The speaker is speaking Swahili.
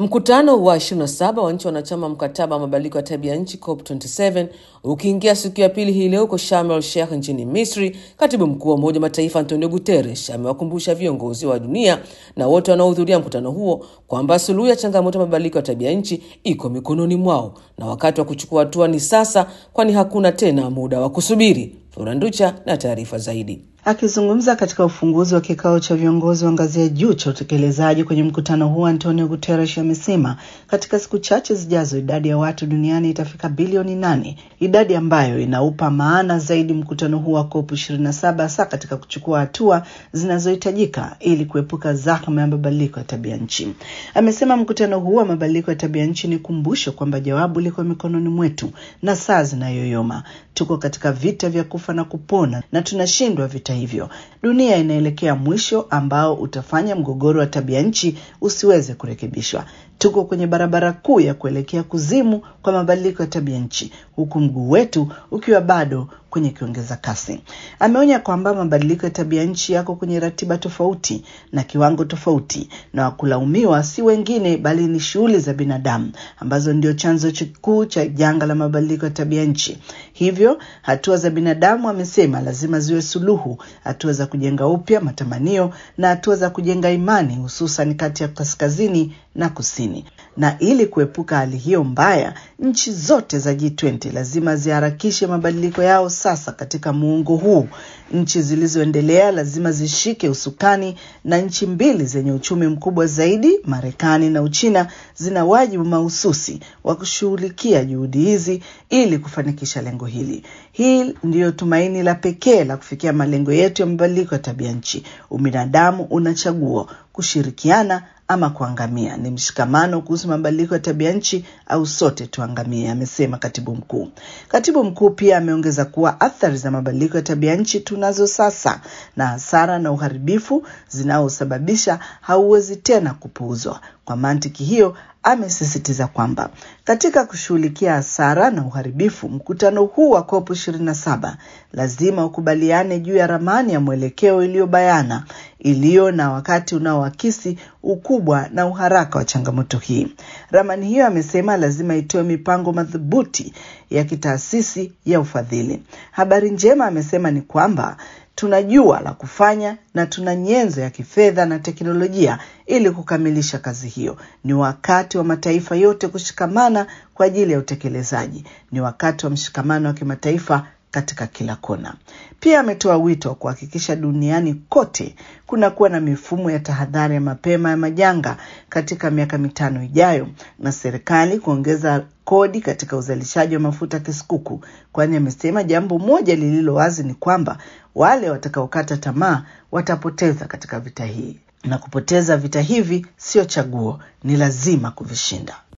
Mkutano wa 27 wa nchi wanachama mkataba wa mabadiliko ya tabia nchi COP27 ukiingia siku ya pili hii leo huko Sharm el Sheikh nchini Misri, katibu mkuu wa Umoja wa Mataifa Antonio Guterres amewakumbusha viongozi wa dunia na wote wanaohudhuria mkutano huo kwamba suluhu ya changamoto ya mabadiliko ya tabia nchi iko mikononi mwao na wakati wa kuchukua hatua ni sasa, kwani hakuna tena muda wa kusubiri. Flora Nducha na taarifa zaidi. Akizungumza katika ufunguzi wa kikao cha viongozi wa ngazi ya juu cha utekelezaji kwenye mkutano huo, Antonio Guterres amesema katika siku chache zijazo idadi ya watu duniani itafika bilioni nane, idadi ambayo inaupa maana zaidi mkutano huo wa COP 27 hasa katika kuchukua hatua zinazohitajika ili kuepuka zahma ya mabadiliko ya tabia nchi. Amesema mkutano huo wa mabadiliko ya tabia nchi ni kumbusho kwamba jawabu liko mikononi mwetu na saa zinayoyoma. Tuko katika vita vya kufa na kupona na tunashindwa vita hivyo. Dunia inaelekea mwisho ambao utafanya mgogoro wa tabia nchi usiweze kurekebishwa. Tuko kwenye barabara kuu ya kuelekea kuzimu kwa mabadiliko ya tabia nchi, huku mguu wetu ukiwa bado kwenye kiongeza kasi. Ameonya kwamba mabadiliko ya tabia nchi yako kwenye ratiba tofauti na kiwango tofauti, na wakulaumiwa si wengine bali ni shughuli za binadamu ambazo ndio chanzo kikuu cha janga la mabadiliko ya tabia nchi. Hivyo hatua za binadamu, amesema, lazima ziwe suluhu, hatua za kujenga upya matamanio na hatua za kujenga imani, hususan kati ya kaskazini na kusini. Na ili kuepuka hali hiyo mbaya, nchi zote za G20 lazima ziharakishe mabadiliko yao sasa katika muungo huu. Nchi zilizoendelea lazima zishike usukani, na nchi mbili zenye uchumi mkubwa zaidi, Marekani na Uchina, zina wajibu mahususi wa kushughulikia juhudi hizi ili kufanikisha lengo hili. Hii ndiyo tumaini la pekee la kufikia malengo yetu ya mabadiliko ya tabia nchi. Ubinadamu una chaguo: kushirikiana ama kuangamia. Ni mshikamano kuhusu mabadiliko ya tabia nchi au sote tuangamie, amesema katibu mkuu. Katibu mkuu pia ameongeza kuwa athari za mabadiliko ya tabia nchi tunazo sasa, na hasara na uharibifu zinaosababisha hauwezi tena kupuuzwa. Kwa mantiki hiyo, amesisitiza kwamba katika kushughulikia hasara na uharibifu, mkutano huu wa COP 27 lazima ukubaliane juu ya ramani ya mwelekeo iliyobayana, iliyo na wakati unaoakisi ukubwa na uharaka wa changamoto hii. Ramani hiyo, amesema, lazima itoe mipango madhubuti ya kitaasisi ya ufadhili. Habari njema, amesema, ni kwamba tunajua la kufanya na tuna nyenzo ya kifedha na teknolojia ili kukamilisha kazi hiyo. Ni wakati wa mataifa yote kushikamana kwa ajili ya utekelezaji. Ni wakati wa mshikamano wa kimataifa katika kila kona. Pia ametoa wito wa kuhakikisha duniani kote kunakuwa na mifumo ya tahadhari ya mapema ya majanga katika miaka mitano ijayo, na serikali kuongeza kodi katika uzalishaji wa mafuta kisukuku, kwani amesema jambo moja lililo wazi ni kwamba wale watakaokata tamaa watapoteza katika vita hii, na kupoteza vita hivi sio chaguo, ni lazima kuvishinda.